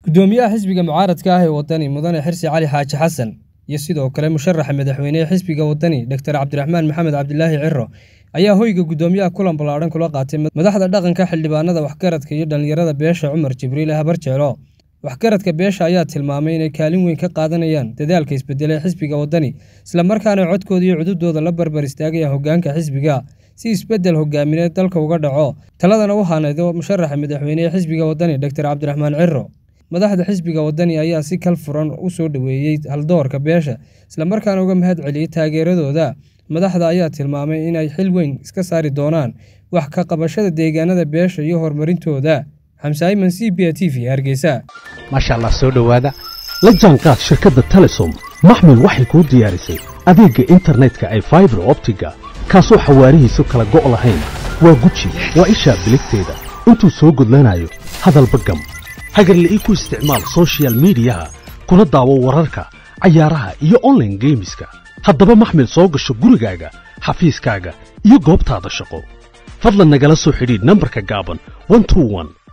gudoomiyaha xisbiga mucaaradka ah ee wadani mudane xirsi cali xaaji xasan iyo sidoo kale musharaxa madaxweynehe xisbiga wadani doctor cabdiraxmaan maxamed cabdilaahi ciro ayaa hoyga gudoomiyaha kulan ballaadhan kula qaatay madaxda dhaqanka xildhibaanada waxgaradka iyo dhallinyarada beesha cumar jibriil habarjeelo waxgaradka beesha ayaa tilmaamay inay kaalin weyn ka qaadanayaan dadaalka isbedelay xisbiga wadani islamarkaana codkooda iyo cududooda la barbar istaagaya hogaanka xisbiga si isbedel hogaamineed dalka uga dhaco taladana u hanaydo musharaxa madaxweynehe xisbiga wadani doctor cabdiraxmaan ciro madaxda xisbiga wadani ayaa si kal furan u soo dhoweeyey haldoorka beesha islamarkaana uga mahad celiyey taageeradooda madaxda ayaa tilmaamay inay xil weyn iska saari doonaan wax ka qabashada deegaanada beesha iyo horumarintooda xamsaayiman c b a t v hargeysa maasha allah soo dhowaada la jaanqaad shirkadda telesom maxmil waxay kuu diyaarisay adeegga internetka ay faibar optiga kaasoo xawaarihiisu kala go' lahayn waa guji waa ishaa biligteeda intuu soo gudlanayo hadalba gam hagarle ii ku isticmaal sochial midiyaha kuna daawo wararka cayaaraha iyo onlaine geemiska haddaba maxmil soo gasho gurigaaga xafiiskaaga iyo goobtaada shaqo fadlan nagala soo xidhiidh nambarka gaaban